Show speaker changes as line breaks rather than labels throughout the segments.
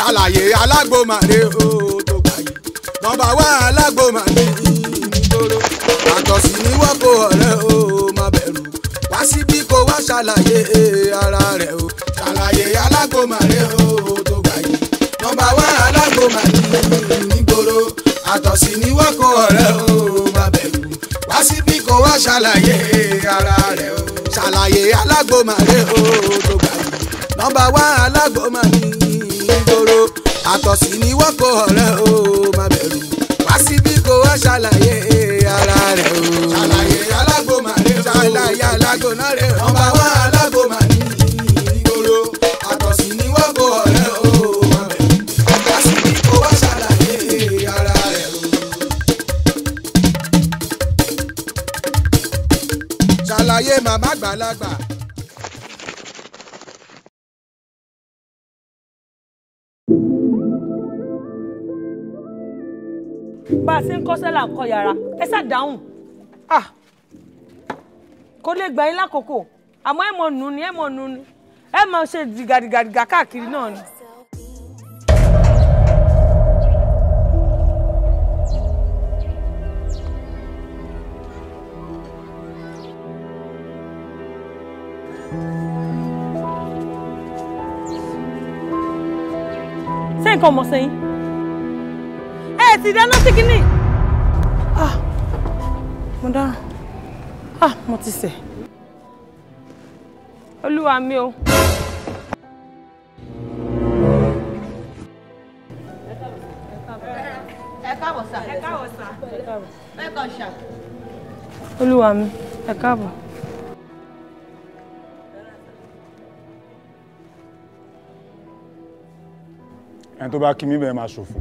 ṣàlàyé alágbó màdé o tó gbà yìí nọ́mbà wá alágbó màdé ìgboro àtọ̀sí ni wọ́n kó ọ̀rẹ́ o má bẹ̀rù wá síbí kó wá ṣàlàyé ara rẹ̀ o ṣàlàyé alágbó màdé o tó gbà yìí nọ́mbà wá alágbó màdé ìgboro àtọ̀sí ni wọ́n kó ọ̀rẹ́ o má bẹ̀rù wá síbí kó wá ṣàlàyé ara rẹ̀ o ṣàlàyé alágbó màdé o tó gbà yìí nọ́mbà wá alágbó màdé ìgboro àtọ̀sí ni wọ́n kó ọ̀rẹ́ o má bẹ̀rù wá síbí kó wá ṣàlàyé ara rẹ̀ o. ṣàlàyé alágbó màdé o ṣàlàyé alágbó náà rẹ̀ o. nọ́mbà wá alágbó màdé ìgboro àtọ̀sí ni wọ́n kó ọ̀rẹ́ o má bẹ̀rù wá síbí kó wá ṣàlàyé ara rẹ̀ o. ṣàlàyé màmá gbàlagbà.
bá a ṣe ń kọ́ṣẹ́ là ń kọ́ yàrá ẹ ṣáà dáhùn Ah! kò lè gbà yín lákòókò àmọ́ ẹ mọ̀ nù ni ẹ mọ̀ nù ni ẹ mọ̀ ṣe dìgàdìgàdìgà káàkiri náà ni. ṣé nǹkan ọmọ sẹ́yìn ẹ ti dáná sí kínní. ah mo dáràn ah mo ti ṣẹ̀ olúwa mi o.
ẹ káàbọ̀ sà. ẹ káàbọ̀ sà. ẹ kàn ṣà.
olúwa mi ẹ káàbọ̀.
ẹni tó bá kí mi bẹ́ẹ̀ máa ṣòfò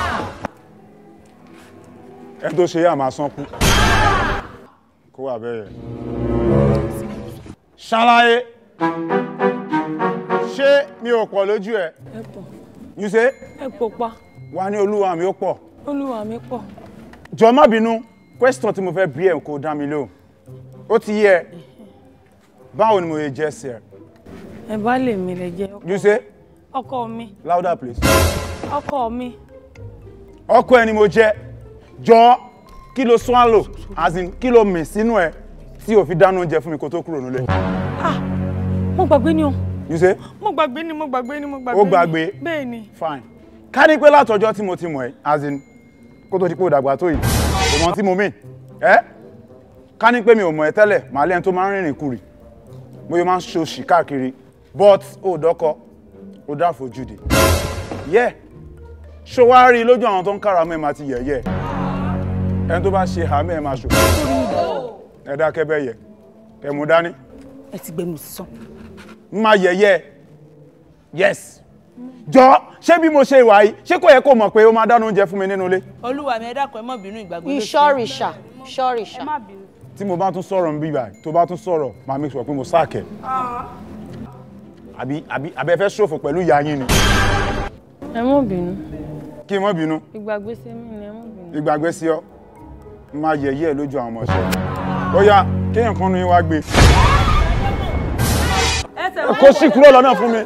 ẹni tó ṣe yá máa sánkú kó wà bẹ́ẹ̀ ṣàlàyé ṣé mi ò pọ̀ lójú ẹ̀
ẹ pọ̀
you say
ẹ pọ̀ pa
wà ní olúwa mi ó pọ̀
olúwa mi pọ̀.
jọ má bínú question tí mo fẹ́ bí ẹ̀ kó dá mi lóhùn ó ti yẹ báwo ni mo yẹ jẹ́ sí ẹ
ẹ bá lè mi lè jẹ
you say
ọkọ mi
louder please
ọkọ mi
ọkọ ẹ ni mo jẹ jọ kí ló swallow as in kí ló mì sínú ẹ tí o fi dáná oúnjẹ fún mi kó tó kúrò nílé
ah mo gbàgbé ni o
you say
mo gbàgbé ni mo gbàgbé ni mo gbàgbé
Ó
ni.
gbàgbé?
bẹ́ẹ̀ ni
fine ká ní pé látọjọ́ tí mo ti mọ̀ ẹ́ as in kó tó di pé o dàgbà tó yìí kò mọ tí mo mìn ẹ́ ká ní pé mi ò mọ̀ ẹ́ tẹ́lẹ̀ màá lẹ́ni tó máa ń rìnrìn kùrì mo yóò máa ń ṣòṣì káàkiri but ó dọ́kọ ó dá àfojúdi yẹ ṣó wá rí i lójú àwọn tó ń kára mọ́ ẹ máa ti yẹ̀yẹ́ ẹni tó bá ṣe àmì ẹ máa ṣòfò ẹ dákẹ́ bẹ́ẹ̀ yẹ ẹ mú dání
ẹ ti gbẹnu sísan.
ń máa yẹ̀yẹ́ yes jọ ṣé bí mo ṣe ìwà yìí ṣé kò yẹ kó mọ̀ pé ó máa dáná oúnjẹ fún mi nínú ilé
olúwa mi ẹ dákun ẹ má bínú ìgbàgbé ló ṣe.
ìṣọ́rìṣà ṣọ́rìṣà.
tí mo bá tún sọ̀rọ̀ ń bí báyìí tó bá tún sọ̀rọ̀ máa make sure pé mo sáàkẹ́ àbí àbí àbẹ fẹ́ ṣòfò pẹ̀lú ìyá yín ni
ẹ mọ̀ bínú
kí n má bínú
ìgbàgbé sí mi ni ẹ mọ̀ bínú.
ìgbàgbé sí ọ máa yẹ̀yẹ́ ẹ lójú àwọn ọmọọṣẹ́ ó yá kéèyàn kan nu yín wá gbé
ẹsẹ̀
kó sì kúrò lọ́nà fún mi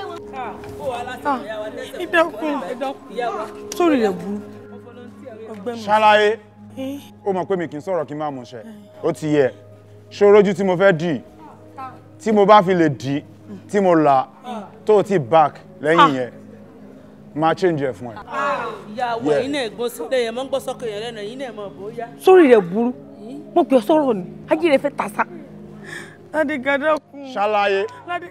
ẹ dákun ẹ dákun sórí rẹ̀ burú ọgbẹ́nu.
ṣàlàyé ó mọ̀ pé mi kì í sọ̀rọ̀ kí n má mú ṣẹ ó ti yẹ ṣòrojú tí mo fẹ́ dì tí mo bá fi lè dì tí mo là tó o ti back lẹ́yìn yẹn máa change ẹ̀ fún ẹ.
ìyàwó
Yeah.
ẹ̀yin náà gbọ́ sílẹ̀ yẹn mọ́ ń gbọ́ sọ́kè yẹn lẹ́nu ẹ̀yin náà mọ̀ bóyá.
sórí rẹ̀ burú mo pè ọ́ sọ̀rọ̀ ni ayé rẹ̀ fẹ́ tàṣà. ládé gàdá kù.
ṣàlàyé
ládé.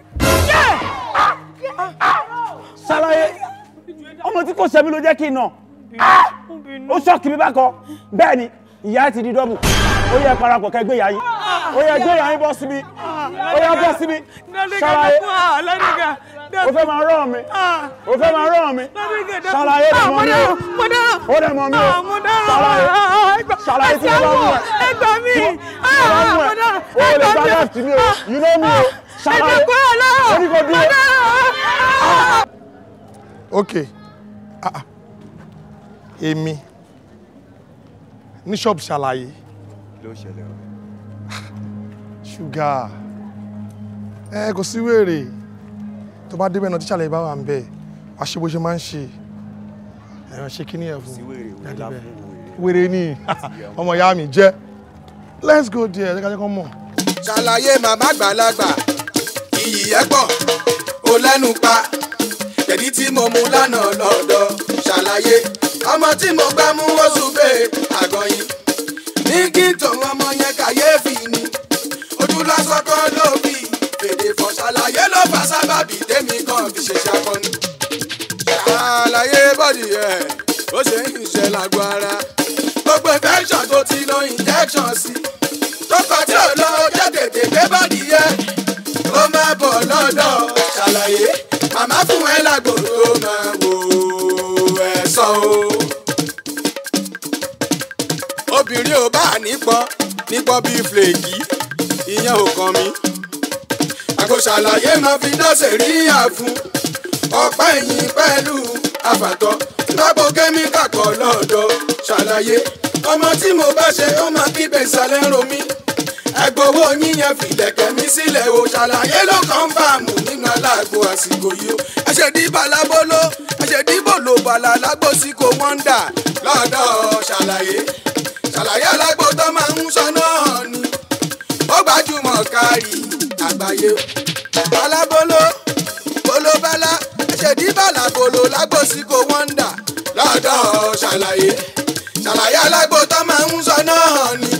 ṣàlàyé ọmọ tí kò ṣẹ̀mí ló jẹ́ kí n nà
mo bínú.
ó ṣọ́ọ̀kì mi bákan bẹ́ẹ̀ ni ìyá ti di dọ́bù ó yẹ parapọ̀ kẹ́ gbé ìyá yín ó yẹ gbé ìyá yín bọ́ síbi ó yẹ bọ́ síbi
ládé gàdá
ṣàlàyé
kù ah ládé gàdá.
ó fẹ́ máa rán mi
ah
ó fẹ́ máa rán mi
ládé gàdá.
ṣàlàyé
ah
rẹ̀
mo
mọ́ mi
dára
o
mo dára.
ó rẹ̀ mọ́ mi o
ah mo dára.
ṣàlàyé
ah ẹgbà
ṣàlàyé tí mo bá mú ẹ
ẹ gbà mí.
tí mo bá
ah
mú
mo
ẹ
dára.
ó
ẹ
lè
gbà
gba
mí.
left mi o you know me o
ẹ
ṣàlàyé
jẹ́ kó ẹ lọ.
ó ní kó
mo
dúró.
dára.
ok ah, ah. èmi ní ṣọ́ọ̀bù ṣàlàyé
ló ṣẹlẹ̀ o.
ṣúgà ẹ kò sí wèrè tó bá débẹ̀ náà tí ṣàlàyé bá wà ń bẹ̀ wàá ṣe bó ṣe máa ń ṣe ẹ̀rọ ṣe kíní ẹ̀ fún Daddy bẹ́ẹ̀. wèrè ni ọmọ ìyá mi jẹ́ let's go there ẹ̀ jẹ́ kọ́ mọ̀.
ṣàlàyé màmá gbàlagbà iyì ẹ pọ̀ ó lẹ́nu pa ẹ̀dí tí mo mú lánàá lọ́dọ̀ ṣàlàyé ọmọ tí mo gbá mú oṣù bẹ́ẹ̀ àgọ́yìn ní kí n tòun ọmọ yẹn kàyéfì ni ojú lásán kan ló bí fèdè fọ ṣàlàyé ló fà sábàbí tèmi kan fi ṣe ṣàkọni. ṣàlàyé bọ́dì ẹ̀ ó ṣe ń ṣiṣẹ́ lágbo ara gbogbo infection tó ti lo injection sí tọkọ tí ò lọ jẹ́ tètè gbé bọ́dì yẹ ó máa bọ̀ lọ́dọ̀ ṣàlàyé màmá fún ẹ lágbo tó máa wò ẹ sọ o. obìnrin ò bá nípọn nípọn bíi flèkì ìyẹn ò kàn mí. àgbo ṣàlàyé máa fi dọ́sẹ̀ rí àfún ọ̀pá ẹ̀yìn pẹ̀lú àfàtọ́ lágbo kẹ́míkà kan lọ́dọ̀ ṣàlàyé ọmọ tí mo bá ṣe ó máa kígbe ìsàlẹ̀ ń ro mí ẹgbowó yíyan fìlẹ̀kẹ̀ mi sílẹ̀ o ṣàlàyé ló kàn bá a mú nínú aláàgbo àsìkò yìí o ẹ̀ṣẹ̀ dìbò alábóló ẹ̀ṣẹ̀ dìbò ló bàlá alágbó sí kò wọ́ndà lọ́dọ̀ ṣàlàyé ṣàlàyé alágbó tó máa ń sọ náà ni ó gbajúmọ̀ kárí àgbáyé o alábóló bolobala ẹ̀ṣẹ̀ dìbò alábóló lágbó sí kò wọ́ndà lọ́dọ̀ ṣàlàyé ṣàlàyé alágbó tó máa ń sọ náà ni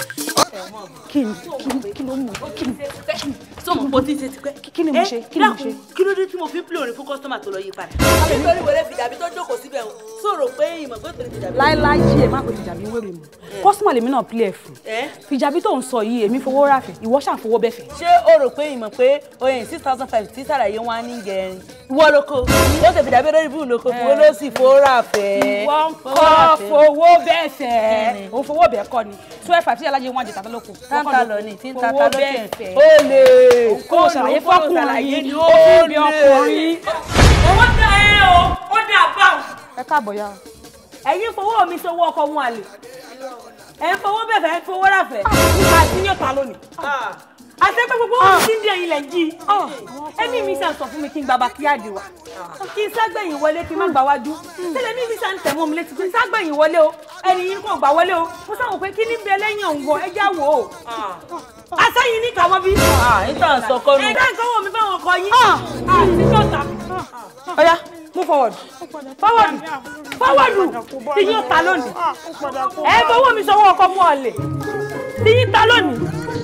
kí ni kí ni kí ló mú kí ni
sọmọ pọ tí ń ṣe ti pẹ́.
kí ni mo ṣe kí ni mo ṣe.
kí ló dé tí mo fi ń pè orin fún kọ́sítọ́mà tó lọ yí padà. àbí torí wẹrẹ fìjàbí tó jókòó síbẹ̀ o sọ̀rọ̀ pé ìmọ̀ pé torí fìjàbí.
láíláí yìí ẹ má pè fìjàbí wèrè mu kọ́sùmọ̀ lèmi náà pílẹ̀ fún
ẹ
fìjàbí tó ń sọ yìí èmi fowó rà fẹ́ ìwọ ṣàfowó bẹ́ẹ̀ fẹ́.
ṣé o rò pé ìmọ̀ pé oyin six thousand five tí sàlàyé wọn á ní gẹ̀ẹ́rin ìwọ lóko ó ṣe fìjàbí lórí bíi lóko ìwọ ló sì fòórà fẹ́.
ìwọ ń kọ́ fowó bẹ́ẹ̀ fẹ́ òun fowó bẹ́ẹ̀ kọ́ ni twelve five tí alájẹ wọn àjẹta lóko
táǹtà lọ ní tí ń tata lókè
fẹ́
ó lè
kó o ṣàlàyé fọkùnrin
ni
ó
ó
bí ọkùnrin.
owó dá ẹ o ó dà báwọn.
ẹ káàbọ̀ yá
ẹ̀yin fowó mi sówó ọkọ wọn àlè ẹ̀ ń fowó bẹ́ẹ̀ fẹ́ fowó ráfẹ́ àti yóò ta lónìí. àti pé gbogbo ohun tí ń di ẹ̀yin lẹ̀ ń jí ẹ̀mí mi sàn sọ fún mi kí n gbàgbà kí àdì wá kí n ságbẹ̀yìn wọlé kí n má gbà wájú tẹ́lẹ̀ mi mi sàn tẹ̀ mọ́ mi létí pé ságbẹ̀yìn wọlé o ẹni yín kò gbà wọlé o mo sáwọn pé kí ní bẹ lẹ́yìn òǹgọ̀ ẹ já wò ó asẹ́yìn ní kàwọ́ bí.
níta sọ kọ́nu.
ẹ̀dá nǹkan wọ̀ mí fáwọn ọkọ yín àti yóò ta.
ọ̀yá move forward
fọwọ́dù fọwọ́dù tí yóò ta lónìí ẹ fọwọ́ mi sọwọ́ ọkọ mú ọ̀lẹ̀ tí yín ta lónìí.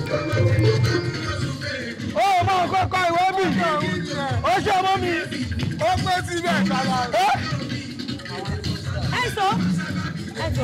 ó máa kọ́kọ́ ìwé bì ó ṣe mọ́ mi ó pé síbẹ̀ kàlà.
ẹ sọ ẹ sọ.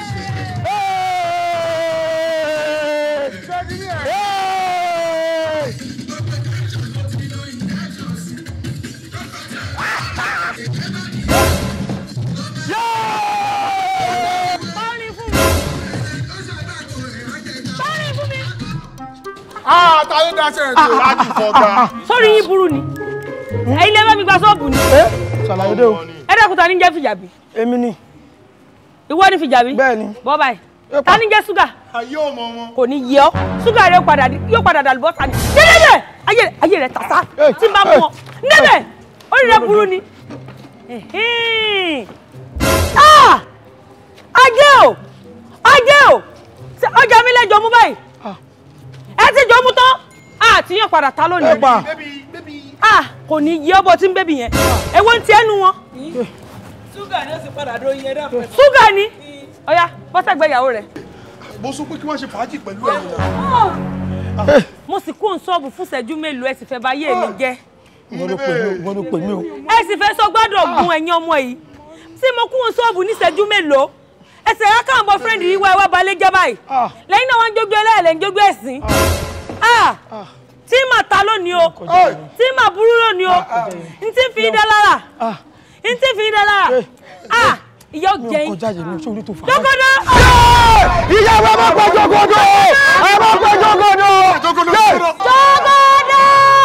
Ah, ta ló dáṣẹ́ ètò láti fọ̀gà?
sórí yín burú ni ẹ̀yin lè bá mi gba ṣọ́ọ̀bù ni
ṣàlàyé dé o
ẹ dẹ́kun ta ni jẹ́ fìjàbí
èmi ni
ìwọ ni fìjàbí
bẹ́ẹ̀ ni
bọ́ báyìí ta ni jẹ́ ṣúgà
Ayé ò mọ wọn.
kò ní yẹ ọ́ ṣúgà rẹ̀ padà di- yóò padà dàlú bọ́ta ni níbẹ̀ ayé ayé rẹ̀ tàṣà
Hey,
tí n bá
hey,
mú ọ níbẹ̀ orí rẹ̀ burú ni. Ẹ̀hẹ́n. Ah! ajé o ajé o Ṣé ọjà mi lẹ́jọ́ mú báyìí ẹ ti jọ mú tán àti yàn padà ta
ẹ
lónìí
pa
ah kò ní yẹ ọ́ bọ́ tí ń bébì yẹn èwo ń tiẹ́ nu wọn
ṣúgà ni ó sì padà dó iye náà pẹ̀lú.
ṣúgà ni ọ̀ya bọ́sẹ̀gbẹ́ ìyàwó rẹ̀
Mo sọ pé kí wọ́n ṣe fàájì pẹ̀lú ẹ̀
mo sì kó ń sọ́ọ̀bù fún ìṣẹ́jú mélòó ẹ sì fẹ́ bá yé mi jẹ́
wọ́n ló pè mí o wọ́n ló pè mí o
ẹ sì fẹ́ sọ gbọ́dọ̀ gun ẹ̀yin ọmọ yìí tí mo kó ń sọ́ọ̀bù ní ìṣẹ́jú mélòó ẹsẹ̀ rẹ̀ káwọn bọ́ fírẹ́ǹdì yìí wá ẹ wá balẹ̀ jẹ́ báyìí
Ah.
lẹ́yìn náà wọ́n ń jógbé ẹlẹ́ẹ̀lẹ́ ń jógbé ẹ̀sìn Ah! tí mà ta lónìí o tí mà burú lónìí o n tí fi dá lára
Ah.
n tí fi dá lára Ah! ìyá ò
mi ò
jẹ́ yín
kọjá yìí mi ò sórí tó fà á.
dọ́gọ́dọ́
ìyá wa máa pẹ́ jọgọdọ ẹ máa pẹ́ jọgọdọ.
Jókòó lórí
jọ́gọ́dọ́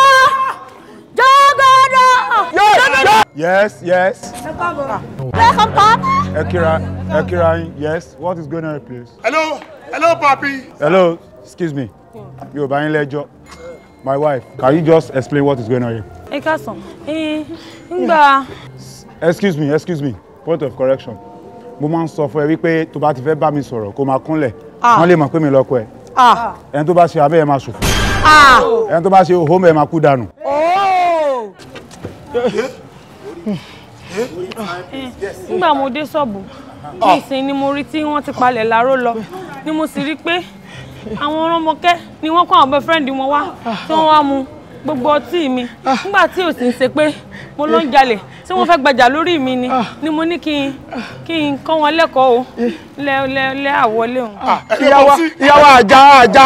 jọ́gọ́dọ́.
Yes, yes.
Welcome, Papa.
Ekira, Ekira, yes. What is going on, please?
Hello, hello, papi.
Hello, excuse me. Yo, bá yín lẹ́jọ́. My wife, can you just explain what is going on here?
ẹ káàsán ẹ ńgbà
excuse me excuse me point of correction mo máa ń sọ fún ẹ wípé tó bá ti fẹ́ bá mi sọ̀rọ̀ kó máa kúnlẹ̀ wọ́n lè mọ̀ pé mi lọ́kọ ẹ
Ah.
ẹni tó bá ṣe abẹ́ ẹ máa ṣòfò
Ah.
ẹni tó bá ṣe òhó mẹ́ ẹ máa kú dànù.
Oh. nígbà mo dé ṣọ́ọ̀bù ní ìsìn ni mo rí tí wọ́n ti palẹ̀ láró lọ ni mo sì rí pé àwọn ọlọ́mọkẹ́ ni wọ́n kó àwọn boyfriend wọn wá tí wọ́n wá mu gbogbo ọtí mi nígbà tí ò sì ń ṣe pé mo ló ń jalè tí wọ́n fẹ́ gbajà lórí mi ni ni mo ní kí n kí n kọ́ wọn lẹ́kọ̀ọ́ o lẹ́ lẹ́ lẹ́ àwọlé òun.
ìyàwó ìyàwó àjà àjà.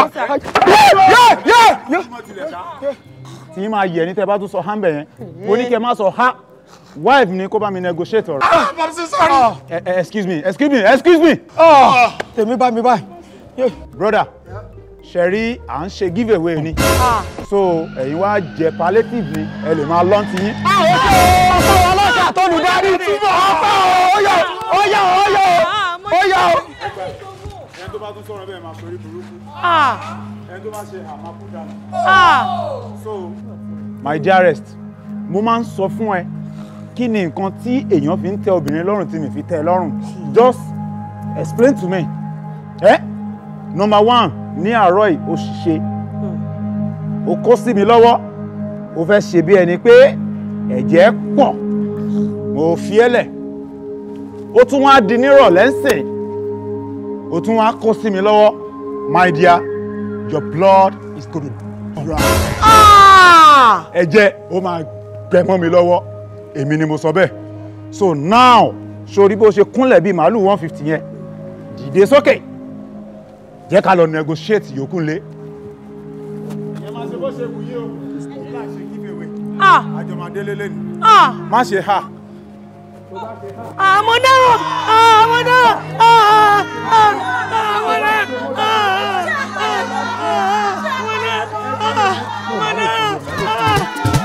tí yín máa yẹ ní tẹ́ bá tún sọ hánbẹ̀ yẹn mo ní kẹ́ má sọ ha wife ni kó bá mi negotiate ọ̀rọ̀. Eh, eh, excuse me excuse me excuse me.
tèmi bá mi báyìí.
broda ṣẹ̀rí à ń ṣe give away ni so ẹ̀yin wá jẹ palliative ni ẹ lè máa lọ́n ti yín.
ọ̀pọ̀ ọlọ́jà tó lù darí túbọ̀ ọ̀pọ̀ ọ̀yọ̀ ọ̀yọ̀ ọ̀yọ̀ ọ̀yọ̀.
ẹni tó bá tún sọ̀rọ̀ bẹ́ẹ̀ máa sọrí burúkú
Ah.
ẹni tó bá ṣe àmàkú dànù.
Ah.
so my dearest mo máa ń sọ fún ẹ kí ni nǹkan tí èèyàn fi ń tẹ obìnrin lọ́rùn tí mi fi tẹ ẹ lọ́rùn just explain to me ẹ number one ní àárọ̀ yìí ó ṣe ó kó sí mi lọ́wọ́ ó fẹ́ ṣe bí ẹni pé ẹ̀jẹ̀ pọ̀ mo fi ẹ́ lẹ̀ ó tún wá di nírọ̀lẹ́ ń sìn ó tún wá kó sí mi lọ́wọ́ my dear your blood is going to dry ẹ̀jẹ̀ ó máa gbẹ mọ́ mi lọ́wọ́ èmi ni mo sọ bẹ́ẹ̀ so now sori bó ṣe kúnlẹ̀ bíi màálù one fifty yẹn dìde sókè jẹ́ ká lọ negotiate yòókù lé. ìyẹn máa ṣe bó ṣe wù yí o kí láà ṣe give away
Ah.
àjọmọdé lélẹ̀ ni
Ah.
má ṣe ha.
Ah, mo dárò! Ah, mo dárò! Ah, ah, ah, ah, mo dárò! Ah, ah, ah, ah, mo dárò! Ah, mo dárò! Ah.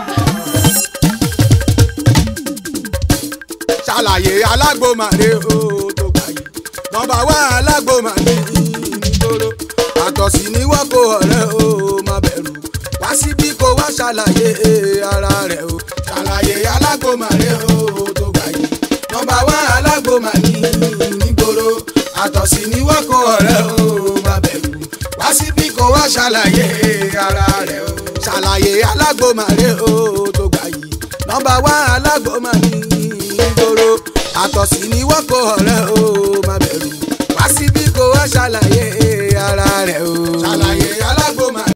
ṣàlàyé alágbòmàdé o tó gbà yìí nọ́mbà wá alágbòmàdé ìgboro àtọ̀sí ní wọ́pọ̀ ọ̀rẹ́ o má bẹ̀rù wá síbí kó wá ṣàlàyé ara rẹ̀ o ṣàlàyé alágbòmàdé o tó gbà yìí nọ́mbà wá alágbòmàdé ìgboro àtọ̀sí ní wọ́pọ̀ ọ̀rẹ́ o má bẹ̀rù wá síbí kó wá ṣàlàyé ara rẹ̀ o ṣàlàyé alágbòmàdé o tó gbà yìí nọ́mbà wá alágbòmàdé ìgboro àtọ̀sí ni wọ́n kó ọ̀rẹ́ o má bẹ̀rù wá síbí kó wá ṣàlàyé